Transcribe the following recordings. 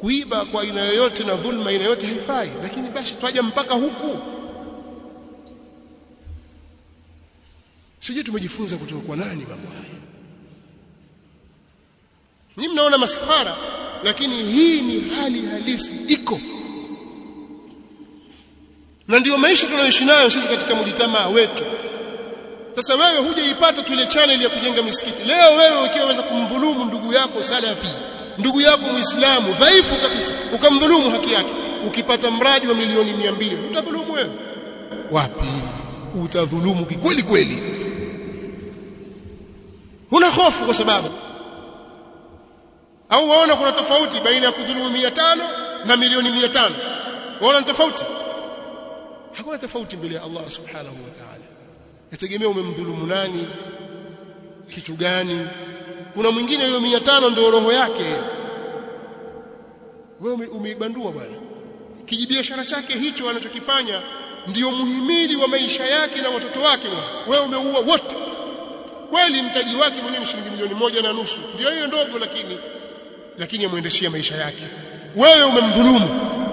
kuiba kwa aina yoyote na dhulma aina yoyote haifai lakini basi twaja mpaka huku sije tumejifunza kutoka kwa nani mambo haya Nyinyi mnaona maskhara lakini hii ni hali halisi iko na ndiyo maisha tunayoishi nayo sisi katika mjitamaa wetu sasa wewe hujaipata tu ile channel ya kujenga misikiti leo wewe ukiwa unaweza kumdhulumu ndugu yako salafi ndugu yako muislamu dhaifu kabisa ukamdhulumu haki yake ukipata mradi wa milioni 200 utadhulumu wewe wapi utadhulumu kweli kweli huna hofu kwa sababu au waona kuna tofauti baina ya kudhulumu 500 na milioni 500 waona tofauti hakuna tofauti mbele ya Allah subhanahu wa ta'ala yategemea umemdhulumu nani kitu gani kuna mwingine hiyo 500 ndio roho yake wewe umeibandua bwana kijibiashara chake hicho anachokifanya ndiyo muhimili wa maisha yake na watoto wake wewe umeua wote kweli mtaji wake mwenyewe ni shilingi milioni moja na nusu ndio hiyo ndogo lakini lakini yamwendeshia maisha yake wewe umemdhulumu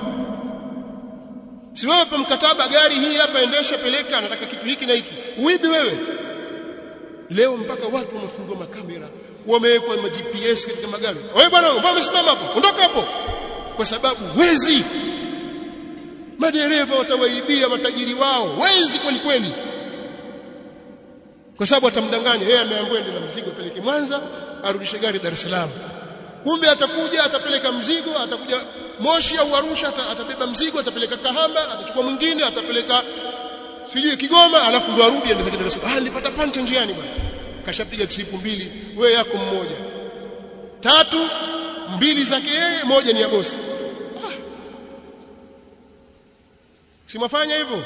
si wewe pa mkataba gari hii hapa endesha peleka anataka kitu hiki na hiki uibi wewe leo mpaka watu wamefungua makamera wamewekwa ma GPS katika magari wewe bwana mbona umesimama hapo ondoka hapo kwa sababu wezi madereva watawaibia matajiri wao wezi kweli kweli kwa sababu atamdanganya yeye ameambiwa ende na mzigo apeleke Mwanza arudishe gari Dar es Salaam kumbe atakuja atapeleka mzigo atakuja Moshi au Arusha atabeba mzigo atapeleka Kahama atachukua mwingine atapeleka sijui Kigoma alafu ndo arudi aende zake Dar es Salaam ah nilipata pancha njiani bwana kashapiga trip mbili wewe yako mmoja tatu mbili zake yeye moja ni ya bosi ah. simafanya hivyo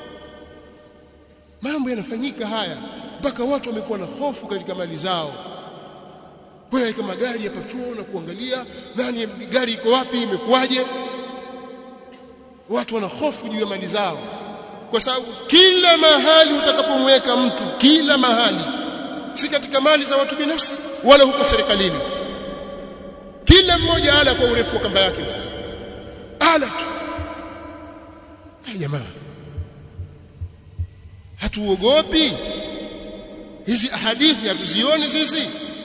mambo yanafanyika haya mpaka watu wamekuwa na hofu katika mali zao wewe kama gari hapa chuo na kuangalia nani gari iko wapi imekuwaje watu wana hofu juu ya mali zao kwa sababu kila mahali utakapomweka mtu kila mahali si katika mali za watu binafsi wala huko serikalini kila mmoja ala kwa urefu wa kamba yake ala tu jamaa hatuogopi hizi hadithi hatuzioni sisi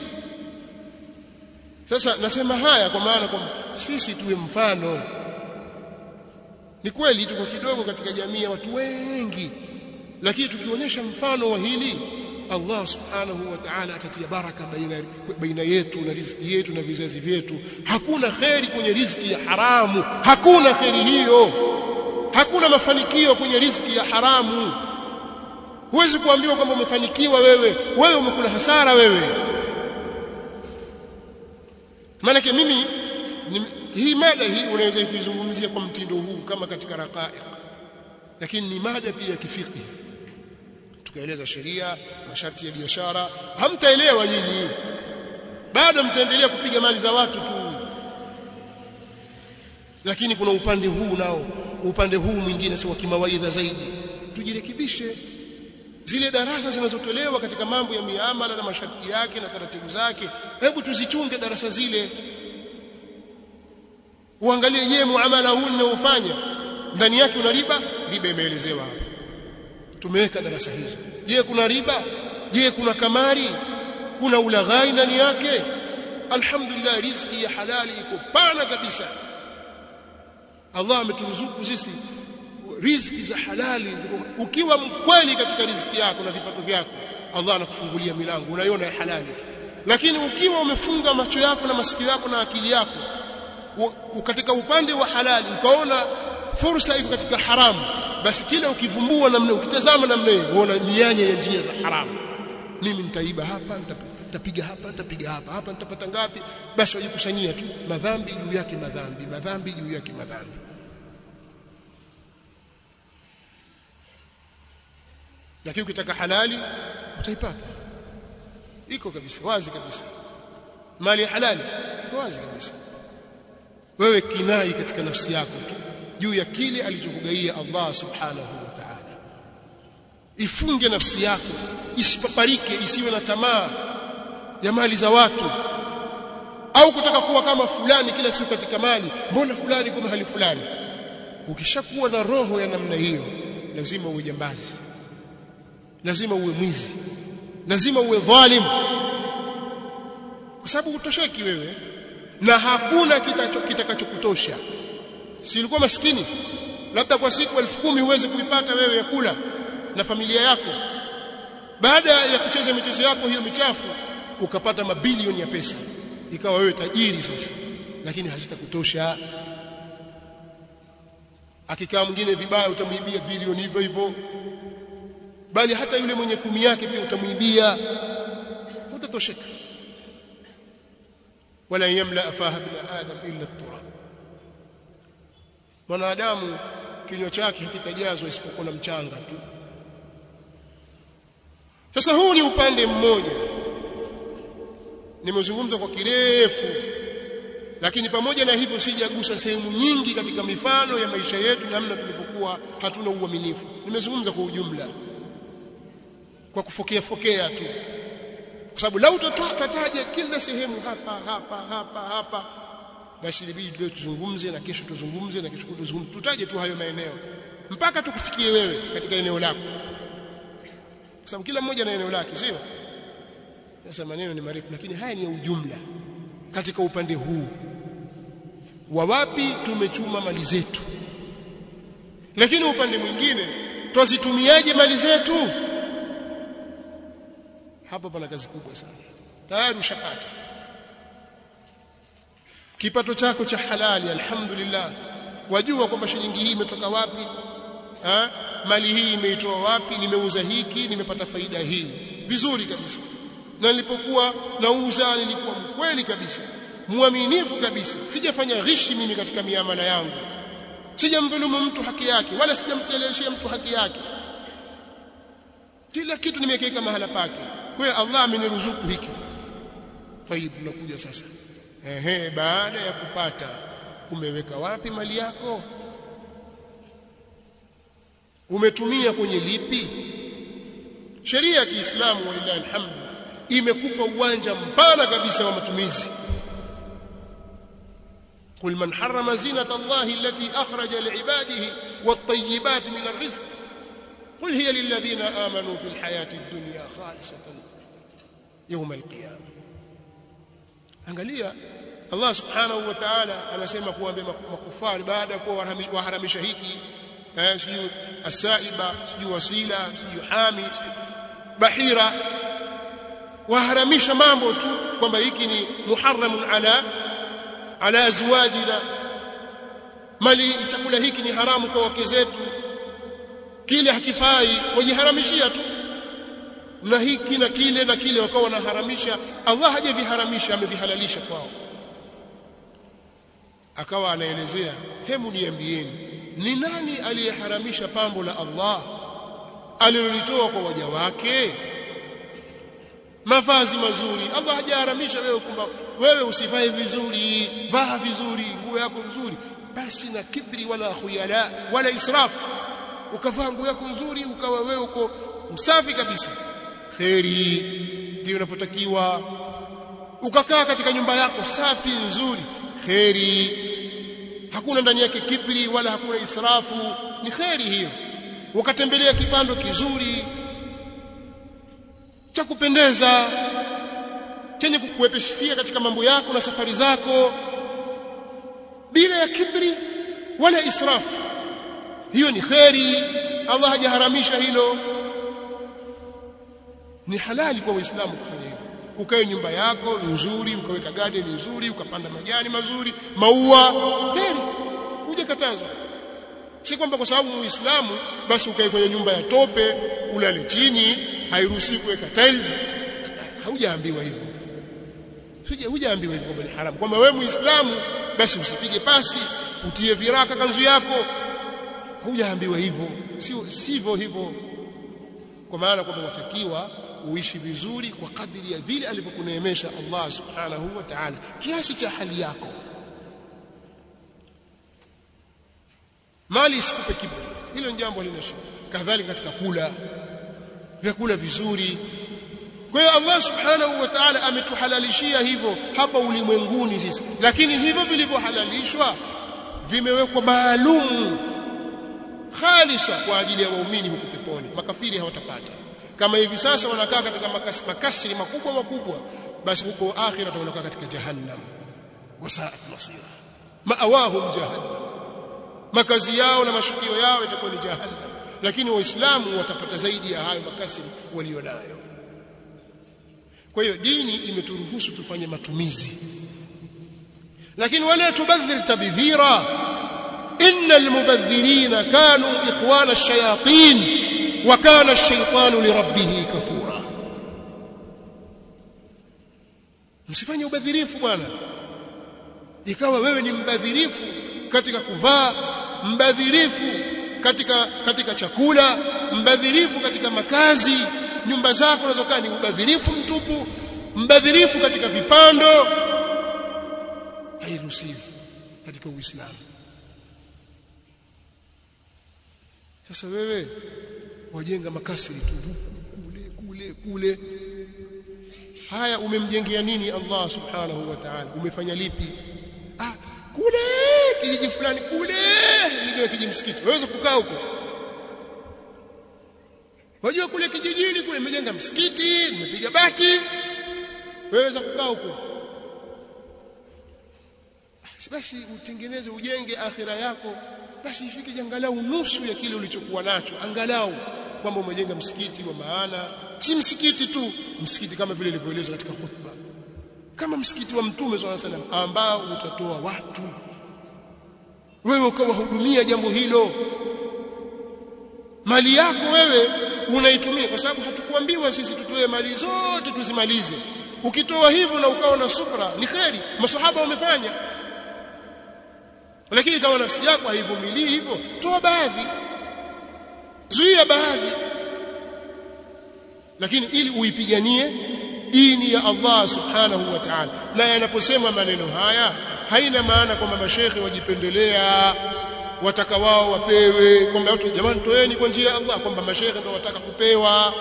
sasa nasema haya kwa maana kwamba sisi tuwe mfano ni kweli tuko kidogo katika jamii ya watu wengi lakini tukionyesha mfano wa hili Allah subhanahu wa ta'ala atatia baraka baina baina yetu na riziki yetu na vizazi vyetu hakuna kheri kwenye riziki ya haramu hakuna kheri hiyo hakuna mafanikio kwenye riziki ya haramu huwezi kuambiwa kwamba umefanikiwa wewe wewe umekula hasara wewe maana mimi ni, hii mada hii unaweza kuizungumzia kwa mtindo huu kama katika raqaiq lakini ni mada pia ya kifiki tukaeleza sheria masharti ya biashara hamtaelewa nyinyi bado mtaendelea kupiga mali za watu tu lakini kuna upande huu nao upande huu mwingine si wa kimawaidha zaidi tujirekebishe zile darasa zinazotolewa katika mambo ya miamala na masharti yake na taratibu zake hebu tuzichunge darasa zile uangalie je muamala huu ninaofanya ndani yake una riba riba imeelezewa hapa tumeweka darasa hizo je kuna riba je kuna kamari kuna ulaghai ndani yake alhamdulillah riziki ya halali iko pana kabisa Allah ameturuzuku sisi riziki za halali ukiwa mkweli katika riziki yako na vipato vyako Allah anakufungulia milango unaiona ya halali lakini ukiwa umefunga macho yako na masikio yako na akili yako katika upande wa halali ukaona fursa iko katika haramu basi kila ukivumbua namna ukitazama namna hiyo unaona mianya ya njia za haramu mimi nitaiba hapa nitapiga hapa nitapiga hapa hapa nitapata ngapi basi wajikusanyia tu madhambi juu yake madhambi madhambi juu yake madhambi lakini ukitaka halali utaipata iko kabisa wazi kabisa mali halali iko wazi kabisa wewe kinai katika nafsi yako tu juu ya kile alichokugaia Allah subhanahu wa ta'ala ifunge nafsi yako isipaparike isiwe na tamaa ya mali za watu au kutaka kuwa kama fulani kila siku katika mali mbona fulani kwa mahali fulani ukishakuwa na roho ya namna hiyo lazima uwe jambazi lazima uwe mwizi lazima uwe dhalim kwa sababu utosheki wewe na hakuna kitakachokutosha si ulikuwa maskini labda kwa siku elfu kumi huwezi kuipata wewe ya kula na familia yako baada ya kucheza michezo yako hiyo michafu ukapata mabilioni ya pesa ikawa wewe tajiri sasa lakini hazitakutosha akikaa mwingine vibaya utamwibia bilioni hivyo hivyo bali hata yule mwenye kumi yake pia utamwibia utatosheka wala yamla afaha bin adam illa turab mwanadamu kinywa chake hakitajazwa isipokuwa na mchanga tu sasa huu ni upande mmoja nimezungumza kwa kirefu lakini pamoja na hivyo sijagusa sehemu nyingi katika mifano ya maisha yetu namna tulivyokuwa hatuna uaminifu nimezungumza kwa ujumla kwa kufokea fokea tu kwa sababu lau tutataja kila sehemu hapa hapa hapa hapa basi ilibidi leo tuzungumze na kesho tuzungumze na kesho tuzungumze tutaje tu hayo maeneo mpaka tukufikie wewe katika eneo lako kwa sababu kila mmoja na eneo lake sio sasa maneno ni marefu lakini haya ni ya ujumla katika upande huu wa wapi tumechuma mali zetu lakini upande mwingine twazitumiaje mali zetu hapo pana kazi kubwa sana tayari ushapata kipato chako cha halali alhamdulillah wajua kwamba shilingi hii imetoka wapi ha? mali hii imeitoa wapi nimeuza hiki nimepata faida hii vizuri kabisa na nilipokuwa nauza nilikuwa mkweli kabisa muaminifu kabisa sijafanya ghishi mimi katika miamala yangu sijamdhulumu mtu haki yake wala sijamcheleweshia mtu haki yake kila kitu nimekiweka mahala pake kwa hiyo Allah ameniruzuku hiki tayib tunakuja sasa ehe baada ya kupata umeweka wapi mali yako umetumia kwenye lipi sheria ya Kiislamu walillahi alhamdu imekupa uwanja mpana kabisa wa matumizi قل من حرم زينة الله التي أخرج لعباده والطيبات من الرزق قل هي للذين آمنوا في الحياة الدنيا خالصة يوم القيامة angalia Allah subhanahu wa ta'ala anasema kuambia makufari baada ya kuwa waharamisha hiki eh sijui asaiba sijui wasila sijui hami bahira waharamisha mambo tu kwamba hiki ni muharramun ala ala azwajina mali chakula hiki ni haramu kwa wake zetu kile hakifai wajiharamishia tu na hiki na kile na kile wakawa wanaharamisha Allah hajaviharamisha amevihalalisha kwao akawa anaelezea hemu niambieni ni nani aliyeharamisha pambo la Allah alilolitoa kwa waja wake mavazi mazuri Allah hajaharamisha wewe kwamba wewe usivae vizuri vaa vizuri nguo yako nzuri basi na kibri wala khuyala wala israf ukavaa nguo yako nzuri ukawa wewe uko msafi kabisa kheri ndio unapotakiwa ukakaa katika nyumba yako safi nzuri kheri hakuna ndani yake kibri wala hakuna israfu ni kheri hiyo ukatembelea kipando kizuri cha kupendeza chenye kukuepeshia katika mambo yako na safari zako bila ya kibri wala israfu hiyo ni kheri Allah hajaharamisha hilo ni halali kwa waislamu kufanya hivyo ukae nyumba yako nzuri ukaweka garden nzuri ukapanda majani mazuri maua kheri hujakatazwa si kwamba kwa sababu muislamu basi ukae kwenye nyumba ya tope ulale chini hairuhusi kuweka tiles haujaambiwa hivyo hujaambiwa hivyo kwamba ni haramu kwamba wewe muislamu basi usipige pasi utie viraka kanzu yako hujaambiwa hivyo sio sivyo hivyo kwa maana kwamba watakiwa uishi vizuri kwa kadiri ya vile alivyokuneemesha Allah subhanahu wa ta'ala kiasi cha hali yako mali isikupe kiburi hilo ni jambo halina shida kadhalika katika kula vyakula vizuri kwa hiyo Allah subhanahu wa ta'ala ametuhalalishia hivyo hapa ulimwenguni sisi lakini hivyo vilivyohalalishwa vimewekwa maalumu khalisa kwa ajili ya waumini huko peponi makafiri hawatapata kama hivi sasa wanakaa katika makasi, makasiri makubwa makubwa basi huko akhira wanakaa katika jahannam wasaat masira maawahum jahannam makazi yao na mashukio yao itakuwa ni jahannam lakini waislamu watapata zaidi ya hayo makasiri walionayo kwa hiyo dini imeturuhusu tufanye matumizi lakini wala tubadhir tabdhira innal mubadhirina kanu ikhwana ash-shayatin wa kana ash-shaytanu li rabbih kafura msifanye ubadhirifu bwana ikawa wewe ni mbadhirifu katika kuvaa mbadhirifu katika katika chakula mbadhirifu katika makazi nyumba zako unazokaa ni ubadhirifu mtupu mbadhirifu katika vipando hairuhusiwi katika uislamu sasa wewe wajenga makasiri tu kule kule kule haya umemjengea nini Allah subhanahu wa ta'ala umefanya lipi ah kule kijiji fulani kule ndio kijiji msikiti waweza kukaa huko wajua kule kijijini kule nimejenga msikiti nimepiga bati waweza kukaa huko basi utengeneze ujenge akhira yako basi ifike angalau nusu ya kile ulichokuwa nacho angalau kwamba umejenga msikiti wa maana si msikiti tu msikiti kama vile ilivyoelezwa katika khutba kama msikiti wa mtume swalla salam ambao utatoa watu wewe ukawahudumia jambo hilo mali yako wewe unaitumia kwa sababu hatukuambiwa sisi tutoe mali zote tuzimalize ukitoa hivyo na ukawa na subra ni kheri masahaba wamefanya lakini kama nafsi yako haivumilii hivyo toa baadhi zuia baadhi lakini ili uipiganie dini ya Allah subhanahu wa ta'ala na yanaposema maneno haya haina maana kwamba mashekhe wajipendelea wataka wao wapewe kwamba watu jamani toeni kwa njia ya Allah kwamba mashekhe ndio wataka kupewa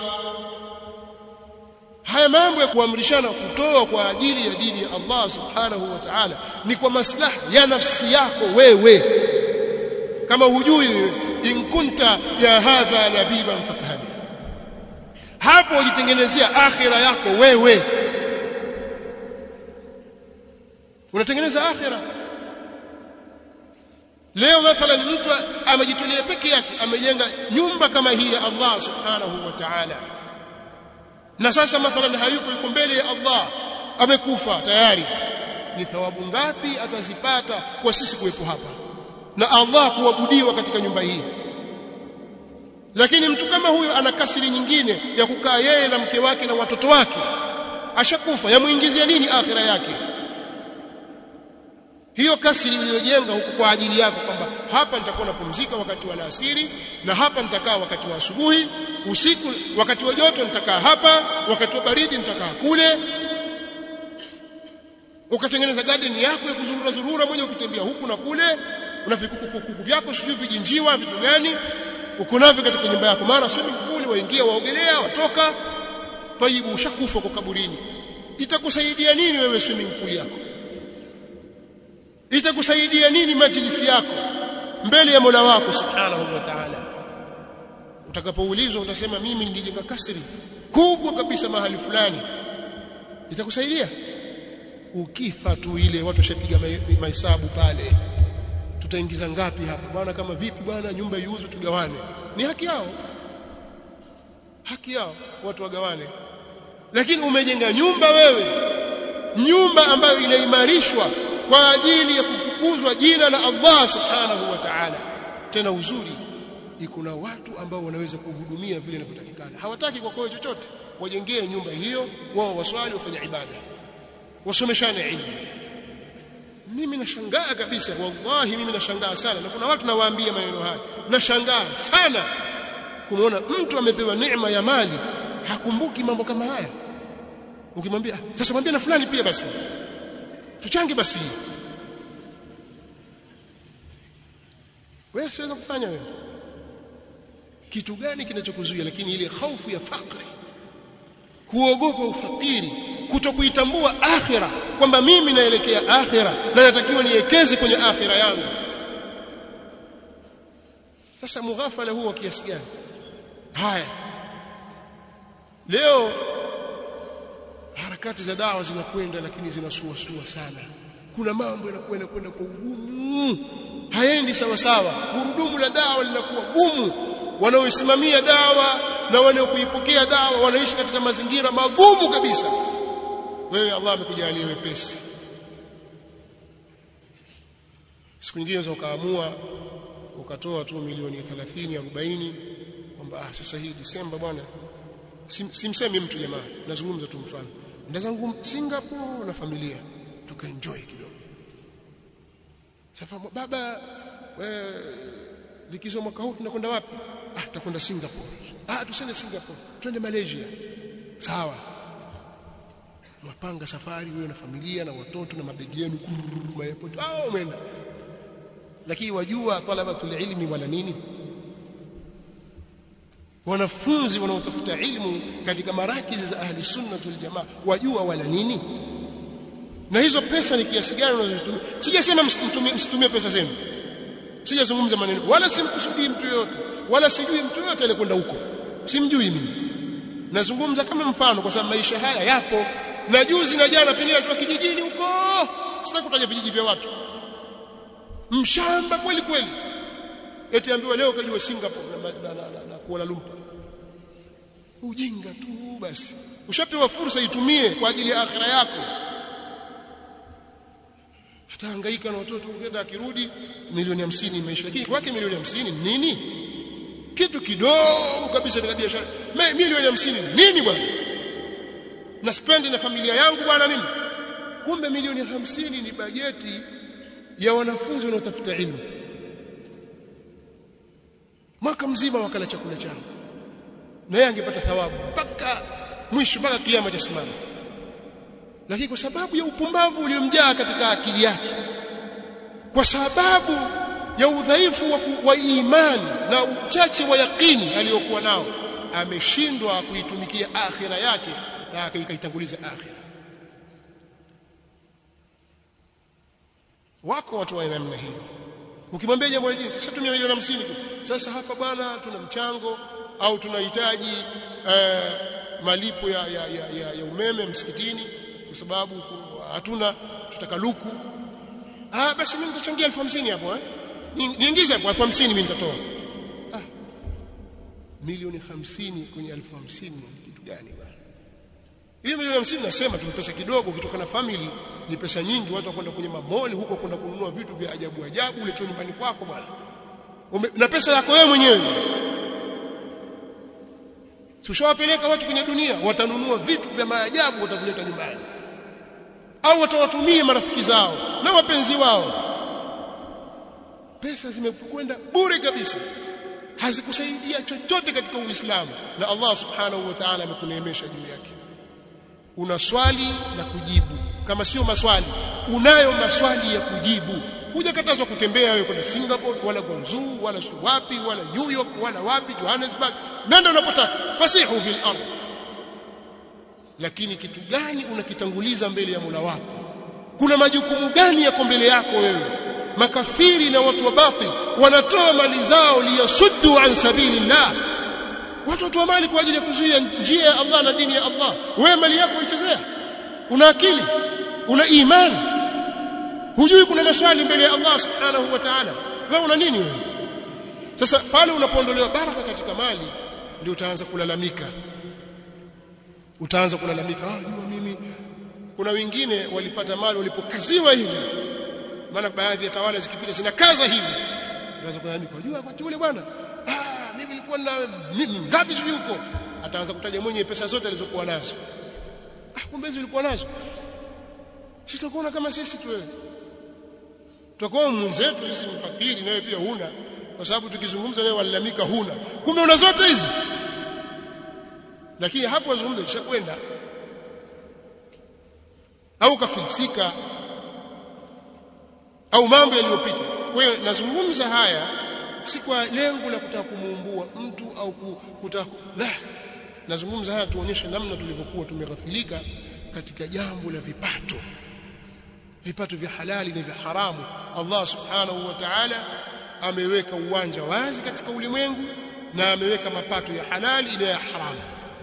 haya mambo ya kuamrishana kutoa kwa ajili ya dini ya Allah subhanahu wa ta'ala ni kwa maslaha ya nafsi yako wewe kama hujui in kunta ya hadha labiban fafahami hapo ujitengenezea akhira yako wewe unatengeneza akhira leo mathalan mtu amejitolea peke yake amejenga nyumba kama hii ya Allah subhanahu wa ta'ala na sasa mathalan hayuko yuko mbele ya Allah amekufa tayari ni thawabu ngapi atazipata kwa sisi kuwepo hapa na Allah kuabudiwa katika nyumba hii lakini mtu kama huyo ana kasiri nyingine ya kukaa yeye na mke wake na watoto wake ashakufa yamuingizia nini akhira yake hiyo kasiri iliyojenga huku kwa ajili yako kwamba hapa nitakuwa napumzika wakati wa alasiri na hapa nitakaa wakati wa asubuhi usiku wakati wa joto nitakaa hapa wakati wa baridi nitakaa kule ukatengeneza garden yako ya kuzurura zurura mwenye ukitembea huku na kule una vikuku vyako sio vijinjiwa vitu gani uko navyo katika nyumba yako mara swimming pool waingia waogelea watoka taibu ushakufa kwa kaburini itakusaidia nini wewe swimming pool yako itakusaidia nini majlisi yako mbele ya Mola wako subhanahu wa ta'ala utakapoulizwa utasema mimi nilijenga kasri kubwa kabisa mahali fulani itakusaidia ukifa tu ile watu washapiga mahesabu pale tutaingiza ngapi hapa bwana kama vipi bwana nyumba iuzwe tugawane ni haki yao haki yao watu wagawane lakini umejenga nyumba wewe nyumba ambayo inaimarishwa kwa ajili ya kutukuzwa jina la Allah subhanahu wa ta'ala tena uzuri iko na watu ambao wanaweza kuhudumia vile inavyotakikana hawataki kwa kwao chochote wajengee nyumba hiyo wao waswali wafanye ibada wasomeshane ilmu mimi nashangaa kabisa wallahi mimi nashangaa sana na kuna watu nawaambia maneno haya nashangaa sana kumwona mtu amepewa neema ya mali hakumbuki mambo kama haya ukimwambia sasa mwambie na fulani pia basi tuchange basi wewe siweza kufanya wewe kitu gani kinachokuzuia lakini ile hofu ya fakri kuogopa ufakiri kutokuitambua akhira kwamba mimi naelekea akhira na natakiwa niwekeze kwenye akhira yangu sasa mughafala huo kiasi gani haya leo harakati za dawa zinakwenda lakini zinasuasua sana kuna mambo yanakwenda kwenda kwa ugumu haendi sawa sawa gurudumu la dawa linakuwa gumu wanaoisimamia dawa na wanaokuipokea dawa wanaishi katika mazingira magumu kabisa wewe Allah amekujalia wepesi siku nyingine unaweza ukaamua ukatoa tu milioni 30 40 kwamba ah sasa hii Disemba bwana simsemi mtu jamaa nazungumza tu mfano nenda zangu Singapore na familia tukaenjoy kidogo sasa baba wewe likizo mwaka huu tunakwenda wapi ah tutakwenda Singapore ah tusende Singapore twende Malaysia sawa mapanga safari wewe na familia na watoto na mabegi yenu kururu airport ah umeenda lakini wajua talabatul ilmi wala nini wanafunzi wanaotafuta ilmu katika marakizi za ahli sunna wal jamaa wajua wala nini na hizo pesa ni kiasi gani unazotumia sijasema msitumie pesa zenu sijazungumza maneno wala simkusudii mtu yote wala sijui mtu yote alikwenda huko simjui mimi nazungumza kama mfano kwa sababu maisha haya yapo na juzi na jana pengine tu kijijini huko sitaki kutaja vijiji vya watu mshamba kweli kweli eti ambiwa leo kajua Singapore na, na, na, na, na Kuala Lumpur ujinga tu basi ushapewa fursa itumie kwa ajili ya akhira yako hatahangaika na watoto ungenda akirudi milioni 50 imeisha lakini kwake milioni 50 nini kitu kidogo kabisa katika biashara milioni 50 nini bwana na spendi na familia yangu bwana mimi kumbe milioni 50 ni bajeti ya wanafunzi wanaotafuta elimu mwaka mzima wakala chakula chao na yeye angepata thawabu mpaka mwisho mpaka kiama cha simama lakini kwa sababu ya upumbavu uliomjaa katika akili yake kwa sababu ya udhaifu wa, wa imani na uchache wa yakini aliyokuwa nao ameshindwa kuitumikia akhira yake na akaitanguliza akhira wako watu wa namna hiyo ukimwambia jambo hili sasa tumia milioni 50 sasa hapa bwana tuna mchango au tunahitaji eh, malipo ya, ya, ya, ya, ya umeme msikitini kwa sababu hatuna tutaka luku ah basi mimi nitachangia 1050 hapo eh niingize hapo 1050 mimi nitatoa ah milioni 50 kwenye 1050 kitu gani bwana hiyo milioni 50 nasema tu pesa kidogo kutoka na family ni pesa nyingi watu wakwenda kwenye mamoli huko kwenda kununua vitu vya ajabu ajabu uletwe nyumbani kwako bwana na pesa yako wewe mwenyewe Tushawapeleka watu kwenye dunia watanunua vitu vya maajabu watavileta nyumbani au watawatumia marafiki zao na wapenzi wao pesa zimekwenda bure kabisa hazikusaidia chochote katika Uislamu na Allah subhanahu wa ta'ala amekuneemesha juu yake una swali na kujibu kama sio maswali unayo maswali ya kujibu hujakatazwa kutembea wewe kwenda Singapore wala Guangzhou wala wapi wala New York wala wapi Johannesburg nenda unapotaka fasihu fil ardh lakini kitu gani unakitanguliza mbele ya Mola wako kuna majukumu gani yako mbele yako wewe makafiri na watu wa batil wanatoa mali zao liyasuddu an sabilillah watu watoa mali kwa ajili ya kuzuia njia ya Allah na dini ya Allah wewe mali yako uichezea una akili una imani hujui kuna maswali mbele ya Allah subhanahu wa ta'ala wewe una nini wewe sasa pale unapoondolewa baraka katika mali ndio utaanza kulalamika utaanza kulalamika ah jua mimi kuna wengine walipata mali walipokaziwa hivi maana baadhi ya tawala zikipita zinakaza hivi unaweza kulalamika unajua wakati ule bwana ah mimi nilikuwa na mimi ngapi sijui huko ataanza kutaja mwenye pesa zote alizokuwa nazo ah kumbe hizo ulikuwa nazo sitakuona kama sisi tu wewe tutakuwa mwenzetu sisi mfakiri nawe pia huna kwa sababu tukizungumza nawe walalamika huna kumbe una zote hizi lakini hapo wazungumza kishakwenda au kafilisika au mambo yaliyopita kwa hiyo nazungumza haya si kwa lengo la kutaka kumuumbua mtu au kutaka la nazungumza haya tuonyeshe namna tulivyokuwa tumeghafilika katika jambo la vipato vipato vya halali na vya haramu Allah subhanahu wa ta'ala ameweka uwanja wazi katika ulimwengu na ameweka mapato ya halali na ya haramu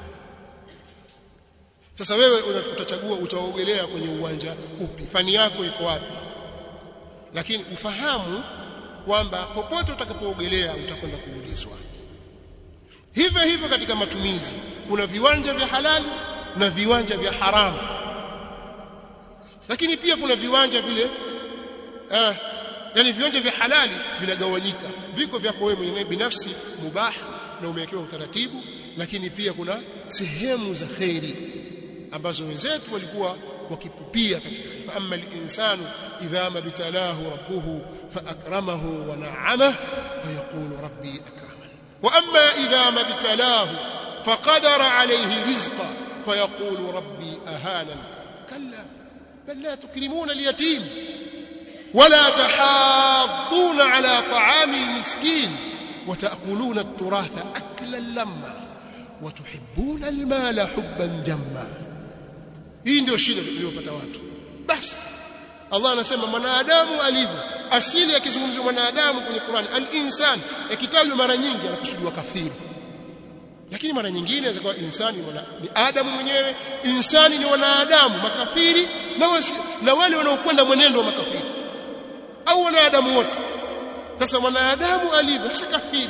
sasa wewe utachagua utaogelea kwenye uwanja upi fani yako iko wapi lakini ufahamu kwamba popote utakapoogelea utakwenda kuulizwa hivyo hivyo katika matumizi kuna viwanja vya halali na viwanja vya haramu lakini pia kuna viwanja vile eh, yani viwanja vya halali vinagawanyika viko vyako wewe mwenyewe binafsi mubah na umewekewa utaratibu lakini pia kuna sehemu za khairi ambazo wenzetu walikuwa wakipupia katika fa amma al-insanu idha mabtalahu rabbuhu fa akramahu wa na'amahu fa yaqulu rabbi akraman wa amma idha mabtalahu faqadara alayhi rizqa fa yaqulu rabbi ahanan kalla bal la tukrimuna al-yatim ولا تحاضون على طعام المسكين وتأكلون التراث أكلا لما وتحبون المال حبا جما hii ndio shida iliyopata watu basi Allah anasema mwanadamu alivyo asili akizungumzwa mwanadamu kwenye Qur'an al-insan ikitajwa mara nyingi anakusudiwa kafiri lakini mara nyingine inaweza kuwa insani wala ni Adamu mwenyewe insani ni wanadamu makafiri na, wasi, na wale wanaokwenda mwenendo wa makafiri au wanadamu wote sasa mwanadamu alivyo si kafiri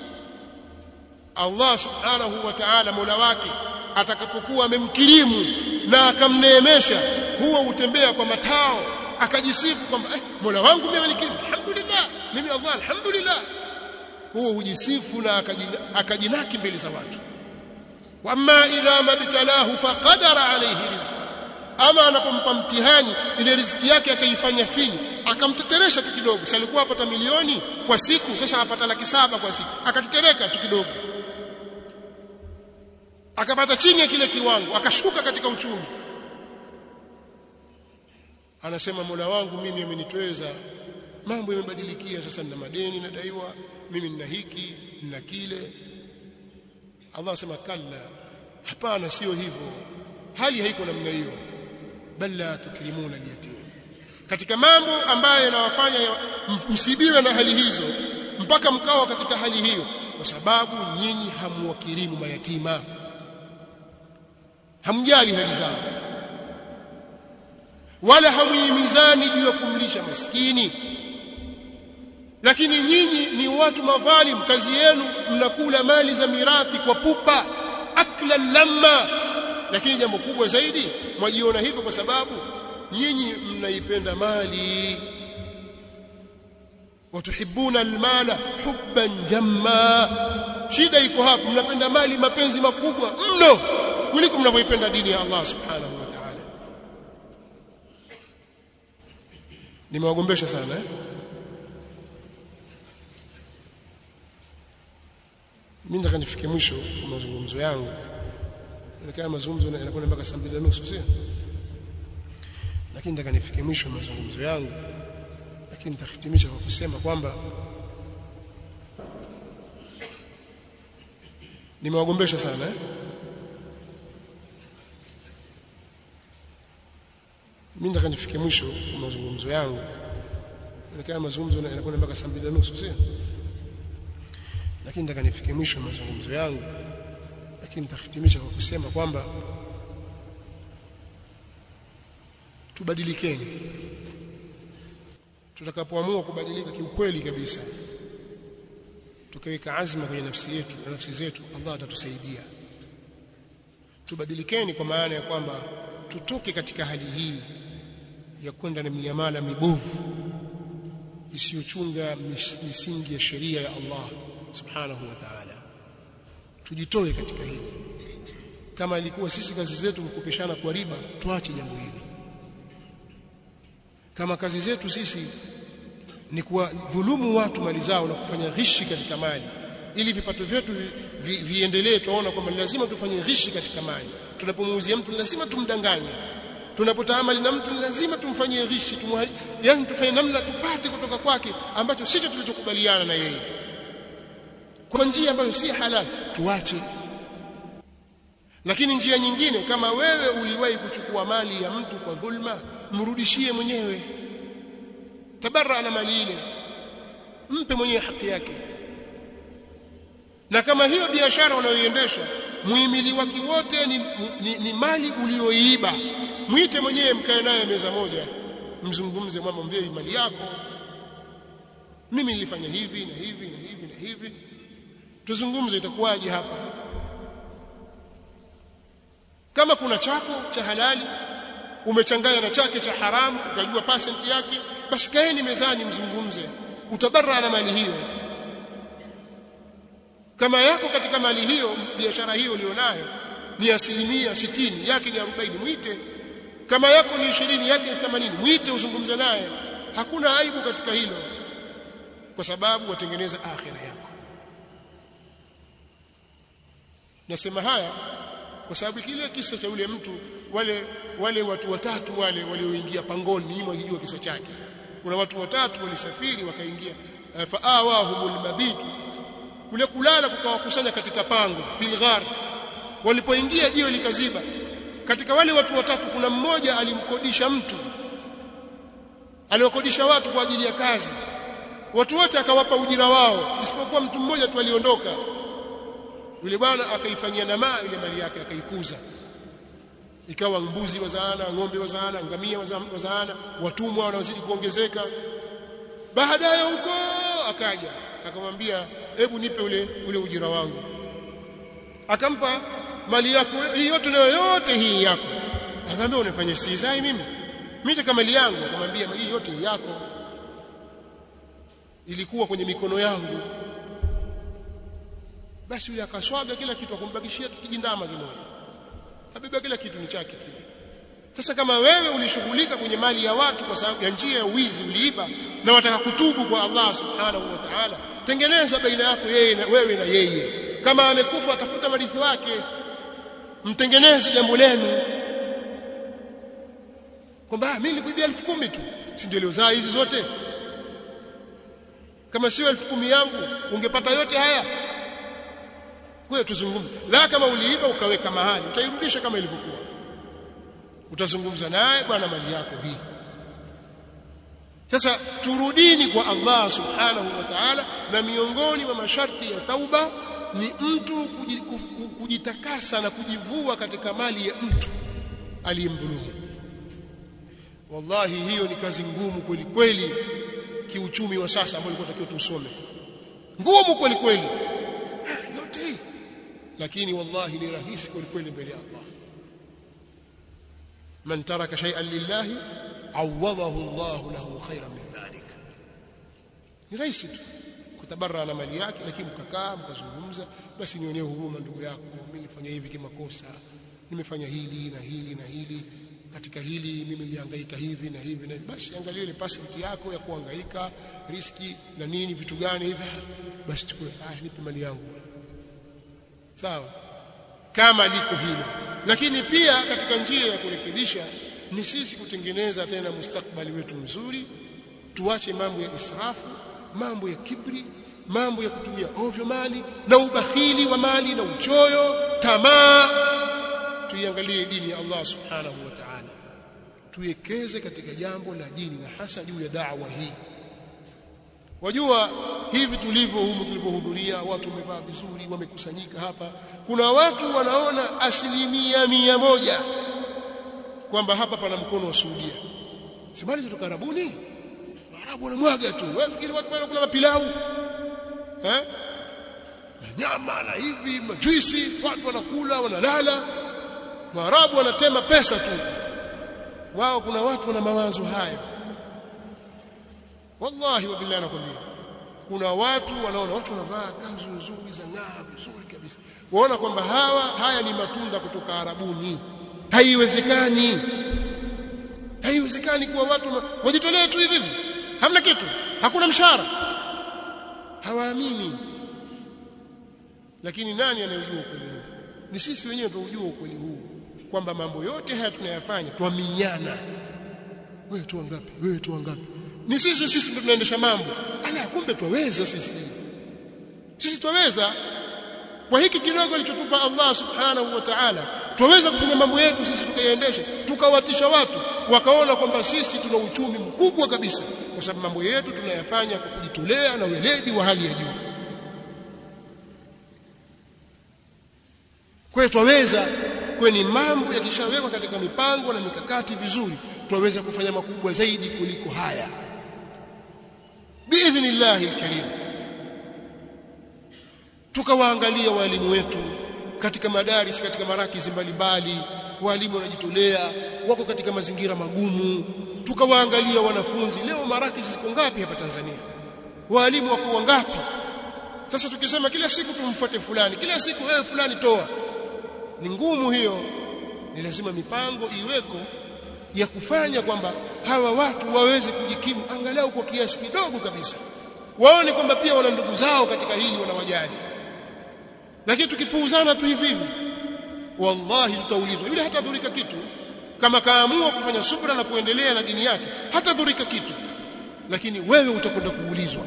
Allah subhanahu wa ta'ala mola wake atakapokuwa amemkirimu na akamneemesha huwa utembea kwa matao akajisifu kwamba eh, mola wangu mimi amenikirimu alhamdulillah mimi Allah alhamdulillah huwa hujisifu na akajinaki mbele za watu wama idha mabtalahu faqadara alayhi rizqa ama anapompa mtihani ile riziki yake akaifanya finyu akamteteresha tu kidogo si alikuwa apata milioni kwa siku sasa apata laki saba kwa siku akatetereka tu kidogo akapata chini ya kile kiwango akashuka katika uchumi anasema Mola wangu mimi amenitweza mambo yamebadilikia sasa nina madeni nadaiwa mimi nina hiki nina kile Allah anasema kalla hapana sio hivyo hali haiko namna hiyo bal la tukrimuna al-yatim katika mambo ambayo yanawafanya msibiwe na hali hizo mpaka mkawa katika hali hiyo kwa sababu nyinyi hamuwakirimu mayatima hamjali hali zao wala hamuhimizani juu ya kumlisha maskini lakini nyinyi ni watu madhalim kazi yenu mnakula mali za mirathi kwa pupa akla lamma lakini jambo kubwa zaidi mwajiona hivyo kwa sababu nyinyi mnaipenda mali watuhibuna almala hubban jamma shida iko hapo mnapenda mali mapenzi makubwa mno kuliko mnavyoipenda dini ya Allah subhanahu wa ta'ala nimewagombesha sana eh mimi nataka nifike mwisho wa mazungumzo yangu inakaa mazungumzo yanakwenda mpaka saa mbili na nusu sio lakini nataka nifike mwisho wa mazungumzo yangu lakini nitahitimisha kwa kusema kwamba nimewagombesha sana eh mimi nataka nifike mwisho wa mazungumzo yangu inakaa mazungumzo yanakwenda mpaka saa mbili na nusu sio lakini nataka nifike mwisho wa mazungumzo yangu lakini nitahitimisha kwa kusema kwamba tubadilikeni tutakapoamua kubadilika kiukweli kabisa tukaweka azma kwenye nafsi yetu na nafsi zetu Allah atatusaidia tubadilikeni kwa maana ya kwamba tutoke katika hali hii ya kwenda na miamala mibovu isiyochunga misingi ya sheria ya Allah subhanahu wa ta'ala tujitoe katika hili kama ilikuwa sisi kazi zetu kukopeshana kwa riba tuache jambo hili kama kazi zetu sisi ni kuwadhulumu watu mali zao na kufanya ghishi katika mali ili vipato vyetu vi, vi, viendelee tuona kwamba lazima tufanye ghishi katika mali tunapomuuzia mtu lazima tumdanganye tunapotaamali na mtu lazima tumfanyie ghishi tumuhari yani tufanye namna tupate kutoka kwake ambacho sicho tulichokubaliana na yeye kwa njia ambayo si halali tuache lakini njia nyingine kama wewe uliwahi kuchukua mali ya mtu kwa dhulma mrudishie mwenyewe tabarra na mali ile mpe mwenyewe haki yake na kama hiyo biashara unayoiendesha muhimili wake wote ni, ni, ni mali ulioiiba mwite mwenyewe mkae naye meza moja mzungumze mwambie mali yako mimi nilifanya hivi na hivi na hivi na hivi tuzungumze itakuwaje hapa kama kuna chako cha halali umechanganya na chake cha haramu ukajua percent yake basi kaeni mezani mzungumze utabarra na mali hiyo kama yako katika mali hiyo biashara hiyo ulionayo ni asilimia sitini yake ni 40 mwite kama yako ni 20 yake ni 80 mwite uzungumze naye hakuna aibu katika hilo kwa sababu watengeneza akhira yako nasema haya kwa sababu kile kisa cha yule mtu wale wale watu watatu wale walioingia pangoni nyinyi mkijua kisa chake kuna watu watatu walisafiri wakaingia uh, faawahumul mabit kule kulala kukawakusanya katika pango fil ghar walipoingia jiwe likaziba katika wale watu watatu kuna mmoja alimkodisha mtu aliwakodisha watu kwa ajili ya kazi watu wote akawapa ujira wao isipokuwa mtu mmoja tu aliondoka yule bwana akaifanyia namaa ile mali yake akaikuza ikawa mbuzi wazaana ng'ombe wazaana ngamia wazaana watumwa wanazidi kuongezeka baadaye huko akaja akamwambia hebu nipe ule ule ujira wangu akampa mali yako hii yote nayo yote hii yako akamwambia unafanya istizai mimi mimi nataka mali yangu akamwambia hii yote hii yako ilikuwa kwenye mikono yangu basi yule akaswaga kila kitu akumbakishia kijindama kimoja abeba kila kitu ni chake kile sasa kama wewe ulishughulika kwenye mali ya watu kwa sababu ya njia ya uwizi uliiba na wataka kutubu kwa Allah subhanahu wa ta'ala tengeneza baina yako yeye na wewe na yeye kama amekufa atafuta warithi wake mtengeneze jambo lenu kwamba mimi nilikuibia 10,000 tu si ndio zaa hizi zote kama sio 10,000 yangu ungepata yote haya kwa tuzungumze la kama uliiba ukaweka mahali utairudisha kama ilivyokuwa utazungumza naye bwana mali yako hii sasa turudini kwa Allah subhanahu wa ta'ala na miongoni mwa masharti ya tauba ni mtu kujitakasa na kujivua katika mali ya mtu aliyemdhulumu wallahi hiyo ni kazi ngumu kweli kweli kiuchumi wa sasa ambao ilikuwa takiwa tusome ngumu kweli kweli yote hii lakini wallahi ni rahisi kweli kweli mbele ya Allah man taraka shay'an lillahi awadahu Allah lahu khayran min dhalik ni rahisi tu kutabarra na mali yake lakini mkakaa mkazungumza basi nionee huruma ndugu yako mimi nilifanya hivi kimakosa nimefanya hili na hili na hili katika hili mimi nilihangaika hivi na hivi na basi angalia ile percent yako ya kuhangaika riski na nini vitu gani hivi basi chukua ah nipe mali yangu sawa kama liko hilo lakini pia katika njia ya kurekebisha ni sisi kutengeneza tena mustakbali wetu mzuri tuache mambo ya israfu mambo ya kibri mambo ya kutumia ovyo mali na ubakhili wa mali na uchoyo tamaa tuiangalie dini ya Allah subhanahu wa ta'ala tuwekeze katika jambo la dini na hasa juu ya da'wa hii wajua hivi tulivyo humu tulivyohudhuria watu wamevaa vizuri wamekusanyika hapa kuna watu wanaona asilimia mia moja kwamba hapa pana mkono wa Saudia sibali kutoka Arabuni Arabu wanamwaga tu wewe fikiri watu wanakula mapilau eh na nyama na hivi majuisi watu wanakula wanalala Waarabu wanatema pesa tu wao kuna watu wana mawazo haya wallahi wa billahi nakwambia kuna watu wanaona watu wanavaa kanzu nzuri za ng'aa vizuri kabisa waona kwamba hawa haya ni matunda kutoka Arabuni haiwezekani haiwezekani kuwa watu wajitolee tu hivi hamna kitu hakuna mshahara hawaamini lakini nani anayejua ukweli huu ni sisi wenyewe tunajua ukweli huu kwamba mambo yote haya tunayafanya twaminyana wewe tu ngapi wewe tu ngapi ni sisi sisi ndio tunaendesha mambo ala kumbe twaweza sisi sisi twaweza kwa hiki kidogo alichotupa Allah subhanahu wa ta'ala tuweza kufanya mambo yetu sisi tukayaendesha tukawatisha watu wakaona kwamba sisi tuna uchumi mkubwa kabisa kwa sababu mambo yetu tunayafanya kwa kujitolea na weledi wa hali ya juu kwa hiyo twaweza kweni mambo yakishawekwa katika mipango na mikakati vizuri twaweza kufanya makubwa zaidi kuliko haya biidhnillahi alkarim tukawaangalia walimu wetu katika madaris katika marakizi mbalimbali walimu wanajitolea wako katika mazingira magumu tukawaangalia wanafunzi leo marakizi ziko ngapi hapa Tanzania walimu wako wangapi sasa tukisema kila siku tumfuate fulani kila siku wewe fulani toa ni ngumu hiyo ni lazima mipango iweko ya kufanya kwamba hawa watu waweze kujikimu angalau kwa kiasi kidogo kabisa waone kwamba pia wana ndugu zao katika hili wanawajali lakini tukipuuzana tu hivi hivi wallahi tutaulizwa yule hatadhurika kitu kama kaamua kufanya subra na kuendelea na dini yake hatadhurika kitu lakini wewe utakwenda kuulizwa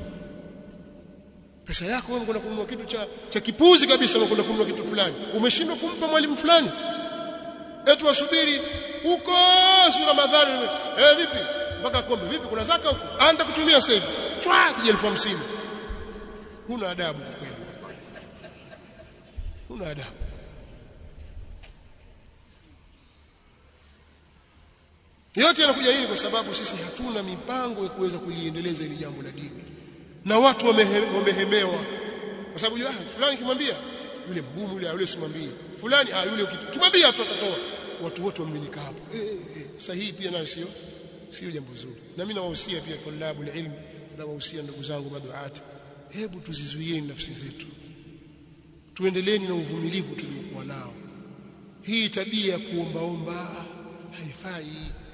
pesa yako wewe unakwenda kununua kitu cha cha kipuzi kabisa unakwenda kununua kitu fulani umeshindwa kumpa mwalimu fulani eti wasubiri huko si Ramadhani eh vipi mpaka kombe vipi kuna zaka huko anta kutumia sasa hivi chwa kija 1050 huna adabu kwa kweli huna adabu yote yanakuja nini kwa sababu sisi hatuna mipango ya kuweza kuliendeleza hili jambo la dini na watu wamehemewa kwa sababu ah fulani kimwambia yule mgumu yule yule simwambie fulani ah yule ukimwambia tu atatoa watu wote wamiminika hapo eh, eh, sahihi pia nayo sio sio jambo zuri na mimi nawahusia pia tulabu ilmu nawahusia ndugu zangu maduati hebu tuzizuieni nafsi zetu tuendeleeni na uvumilivu tuliokuwa nao hii tabia ya kuombaomba haifai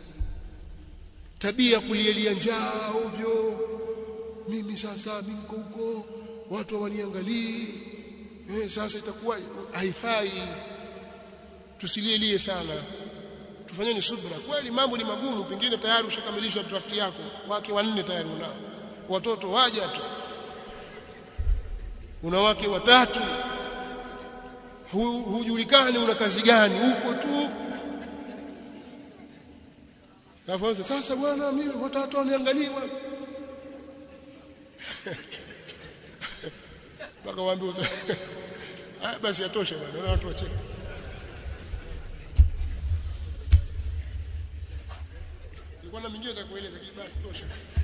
tabia ya kulielia njaa ovyo mimi sasa mimi niko huko watu hawaniangalii eh sasa itakuwa haifai tusilielie sana tufanyeni subra kweli mambo ni magumu pengine tayari ushakamilisha draft yako wake wanne tayari unao watoto waja tu una wake watatu hujulikani una kazi gani huko tu Kafanza sasa bwana mimi watatu waniangalie bwana mpaka waambie ah basi yatosha bwana na watu wacheke nilikuwa na mingine nitakueleza basi tosha